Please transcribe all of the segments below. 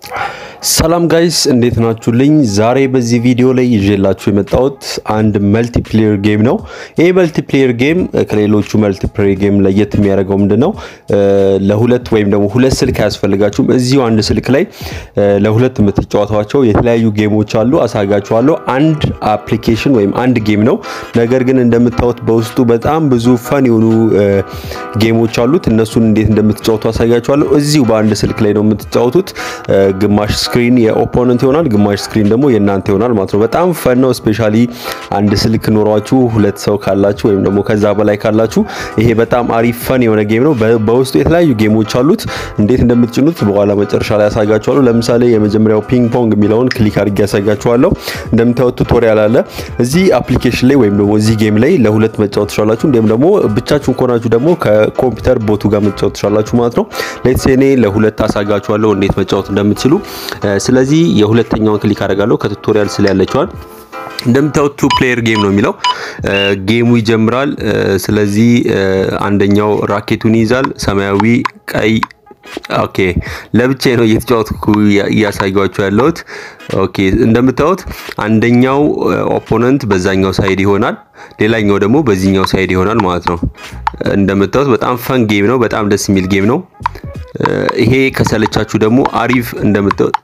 ሰላም ጋይስ እንዴት ናችሁልኝ? ዛሬ በዚህ ቪዲዮ ላይ ይዤላችሁ የመጣሁት አንድ መልቲፕሌየር ጌም ነው። ይህ መልቲፕሌየር ጌም ከሌሎቹ መልቲፕሌየር ጌም ለየት የሚያደርገው ምንድን ነው? ለሁለት ወይም ደግሞ ሁለት ስልክ አያስፈልጋችሁም። እዚሁ አንድ ስልክ ላይ ለሁለት የምትጫወቷቸው የተለያዩ ጌሞች አሉ። አሳጋችኋለሁ። አንድ አፕሊኬሽን ወይም አንድ ጌም ነው። ነገር ግን እንደምታዩት በውስጡ በጣም ብዙ ፈን የሆኑ ጌሞች አሉት። እነሱን እንዴት እንደምትጫወቱ አሳጋችኋለሁ። እዚሁ በአንድ ስልክ ላይ ነው የምትጫወቱት። ግማሽ ስክሪን የኦፖነንት ይሆናል፣ ግማሽ ስክሪን ደግሞ የእናንተ ይሆናል ማለት ነው። በጣም ፈን ነው። ስፔሻሊ አንድ ስልክ ኖሯችሁ ሁለት ሰው ካላችሁ ወይም ደግሞ ከዛ በላይ ካላችሁ ይሄ በጣም አሪፍ ፈን የሆነ ጌም ነው። በውስጡ የተለያዩ ጌሞች አሉት። እንዴት እንደምትጭኑት በኋላ መጨረሻ ላይ ያሳጋችኋለሁ። ለምሳሌ የመጀመሪያው ፒንግ ፖንግ የሚለውን ክሊክ አድርጌ ያሳጋችኋለሁ። እንደምታዩት ቱቶሪያል አለ እዚህ አፕሊኬሽን ላይ ወይም ደግሞ እዚህ ጌም ላይ ለሁለት መጫወት ትችላላችሁ። እንዲሁም ደግሞ ብቻችሁን ከሆናችሁ ደግሞ ከኮምፒውተር ቦቱ ጋር መጫወት ትችላላችሁ ማለት ነው። ሌትስ እኔ ለሁለት አሳጋችኋለሁ እንዴት መጫወት እንደምትችሉ ስለዚህ የሁለተኛውን ክሊክ አደርጋለሁ ከቱቶሪያል ስለ ያለችዋል እንደምታዩት ቱ ፕሌየር ጌም ነው የሚለው ጌሙ ይጀምራል። ስለዚህ አንደኛው ራኬቱን ይይዛል። ሰማያዊ፣ ቀይ ኦኬ ለብቻ ነው እየተጫወትኩ እያሳያችሁ ያለሁት። ኦኬ እንደምታዩት አንደኛው ኦፖነንት በዛኛው ሳይድ ይሆናል፣ ሌላኛው ደግሞ በዚህኛው ሳይድ ይሆናል ማለት ነው። እንደምታዩት በጣም ፈን ጌም ነው። በጣም ደስ የሚል ጌም ነው። ይሄ ከሰለቻችሁ ደግሞ አሪፍ እንደምታዩት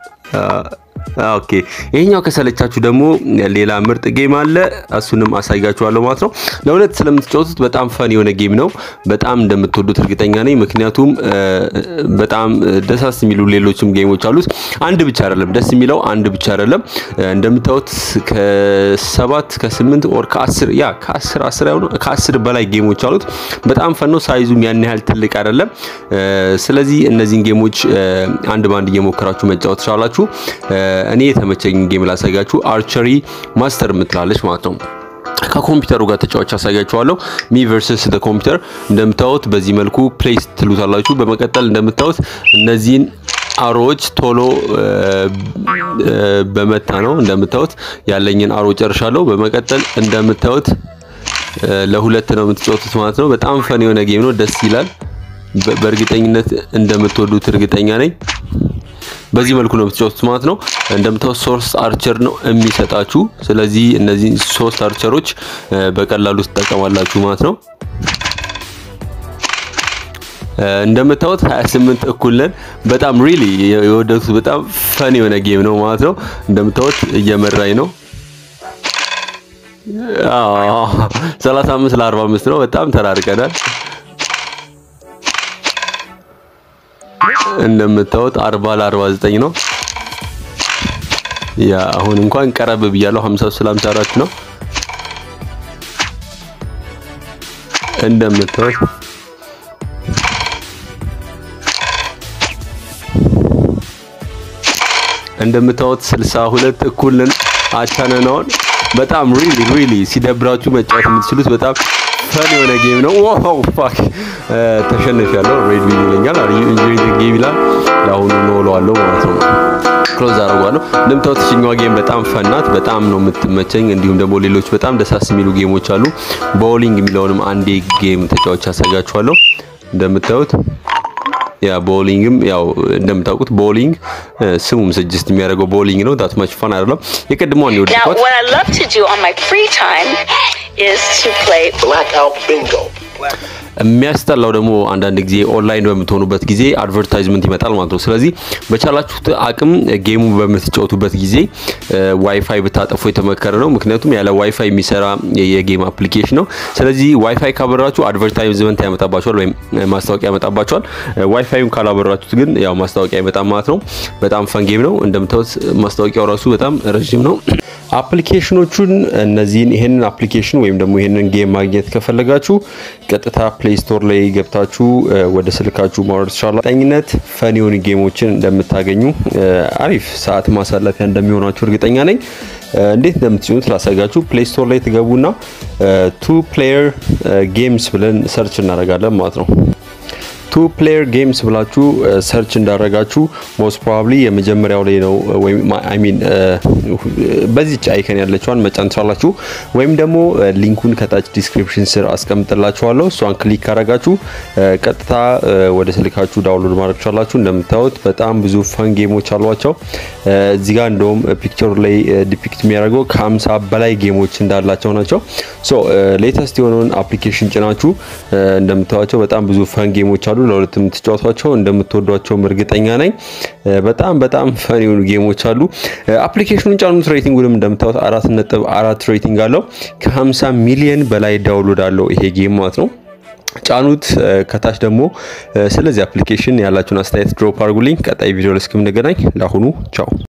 ኦኬ ይሄኛው ከሰለቻችሁ ደግሞ ሌላ ምርጥ ጌም አለ። እሱንም አሳያችኋለሁ ማለት ነው። ለሁለት ስለምትጫወቱት በጣም ፈን የሆነ ጌም ነው። በጣም እንደምትወዱት እርግጠኛ ነኝ። ምክንያቱም በጣም ደሳስ የሚሉ ሌሎችም ጌሞች አሉት። አንድ ብቻ አይደለም ደስ የሚለው አንድ ብቻ አይደለም። እንደምታዩት ከሰባት ከስምንት ኦር ከአስር ያ ከአስር አስር ያው ከአስር በላይ ጌሞች አሉት። በጣም ፈን ነው። ሳይዙም ያን ያህል ትልቅ አይደለም። ስለዚህ እነዚህን ጌሞች አንድ ባንድ እየሞከራችሁ መጫወት ትችላላችሁ። እኔ የተመቸኝ ጌም ላሳያችሁ። አርቸሪ ማስተር የምትላለች ማለት ነው። ከኮምፒውተሩ ጋር ተጫዋች አሳያችኋለሁ። ሚ ቨርሰስ ደ ኮምፒውተር እንደምታዩት በዚህ መልኩ ፕሌስ ትሉታላችሁ። በመቀጠል እንደምታዩት እነዚህን አሮዎች ቶሎ በመታ ነው እንደምታዩት ያለኝን አሮ ጨርሻለሁ። በመቀጠል እንደምታዩት ለሁለት ነው የምትጫወቱት ማለት ነው። በጣም ፈን የሆነ ጌም ነው። ደስ ይላል። በእርግጠኝነት እንደምትወዱት እርግጠኛ ነኝ። በዚህ መልኩ ነው የምትጫወቱት ማለት ነው። እንደምታዩት ሶስት አርቸር ነው የሚሰጣችሁ። ስለዚህ እነዚህ ሶስት አርቸሮች በቀላሉ ትጠቀማላችሁ ማለት ነው። እንደምታዩት 28 እኩል ነን። በጣም ሪሊ የወደዱት በጣም ፈን የሆነ ጌም ነው ማለት ነው። እንደምታዩት እየመራኝ ነው። አዎ 35 ለ45 ነው። በጣም ተራርቀናል። እንደምታዩት 40 ለ49 ነው። ያ አሁን እንኳን ቀረብ ብያለሁ። 50 ስለ 54 ነው። እንደምታዩት እንደምታዩት 62 እኩል ነን። አቻነናውን በጣም ሪሊ ሪሊ ሲደብራችሁ መጫወት የምትችሉት በጣም ፈን የሆነ ጌም ነው። ዋው ፋክ ተሸንፊያለሁ። ሬድ ቪል ይለኛል። አር ዩ ኢንጆይ ዘ ጌም ይላል። ለአሁኑ ነው እለዋለሁ ማለት ነው። ክሎዝ አደርገዋለሁ። እንደምታዩት እችኛዋ ጌም በጣም ፈናት፣ በጣም ነው የምትመቸኝ። እንዲሁም ደግሞ ሌሎች በጣም ደሳስ የሚሉ ጌሞች አሉ። ቦሊንግ የሚለውንም አንዴ ጌም ተጫዋች ያሳያችኋለሁ። እንደምታዩት ያ ቦሊንግም ያው እንደምታውቁት ቦሊንግ ስሙም ስጅስት የሚያደርገው ቦሊንግ ነው። ዳት ማች ፋን አይደለም። የቀድሞዋን የወደድኳት የሚያስጠላው ደግሞ አንዳንድ ጊዜ ኦንላይን በምትሆኑበት ጊዜ አድቨርታይዝመንት ይመጣል ማለት ነው። ስለዚህ በቻላችሁት አቅም ጌሙ በምትጫወቱበት ጊዜ ዋይፋይ ብታጠፉ የተመከረ ነው። ምክንያቱም ያለ ዋይፋይ የሚሰራ የጌም አፕሊኬሽን ነው። ስለዚህ ዋይፋይ ካበራችሁ አድቨርታይዝመንት ያመጣባችኋል ወይም ማስታወቂያ ያመጣባችኋል። ዋይፋዩን ካላበራችሁት ግን ያው ማስታወቂያ አይመጣም ማለት ነው። በጣም ፈን ጌም ነው። እንደምታዩት ማስታወቂያው ራሱ በጣም ረዥም ነው። አፕሊኬሽኖቹን እነዚህን ይሄንን አፕሊኬሽን ወይም ደግሞ ይሄንን ጌም ማግኘት ከፈለጋችሁ ቀጥታ ፕሌይ ስቶር ላይ ገብታችሁ ወደ ስልካችሁ ማውረድ ትችላላችሁ። ጠኝነት ፈን የሆኑ ጌሞችን እንደምታገኙ አሪፍ ሰዓት ማሳለፊያ እንደሚሆናችሁ እርግጠኛ ነኝ። እንዴት እንደምትጭኑት ላሳጋችሁ። ፕሌይ ስቶር ላይ ትገቡና ቱ ፕሌየር ጌምስ ብለን ሰርች እናደርጋለን ማለት ነው። ቱ ፕሌየር ጌምስ ብላችሁ ሰርች እንዳደረጋችሁ ሞስት ፕሮባብሊ የመጀመሪያው ላይ ነው ወይም አይ ሚን በዚች አይከን ያለችዋን መጫን ትችላላችሁ። ወይም ደግሞ ሊንኩን ከታች ዲስክሪፕሽን ስር አስቀምጥላችኋለሁ። እሷን ክሊክ ካረጋችሁ ቀጥታ ወደ ስልካችሁ ዳውንሎድ ማድረግ ትችላላችሁ። እንደምታዩት በጣም ብዙ ፈን ጌሞች አሏቸው። እዚህ ጋር እንደውም ፒክቸሩ ላይ ዲፒክት የሚያደርገው ከሀምሳ በላይ ጌሞች እንዳላቸው ናቸው። ሶ ሌተስት የሆነውን አፕሊኬሽን ጭናችሁ እንደምታዩቸው በጣም ብዙ ፈን ጌሞች አሉ። ለሁለት የምትጫወቷቸው እንደምትወዷቸውም እርግጠኛ ነኝ። በጣም በጣም ፈን የሆኑ ጌሞች አሉ። አፕሊኬሽኑን ጫኑት። ሬቲንጉንም እንደምታዩት አራት ነጥብ አራት ሬቲንግ አለው። ከ50 ሚሊየን በላይ ዳውንሎድ አለው ይሄ ጌም ማለት ነው። ጫኑት። ከታች ደግሞ ስለዚህ አፕሊኬሽን ያላችሁን አስተያየት ድሮፕ አድርጉልኝ። ቀጣይ ቪዲዮ ላይ እስክንገናኝ ለአሁኑ ቻው።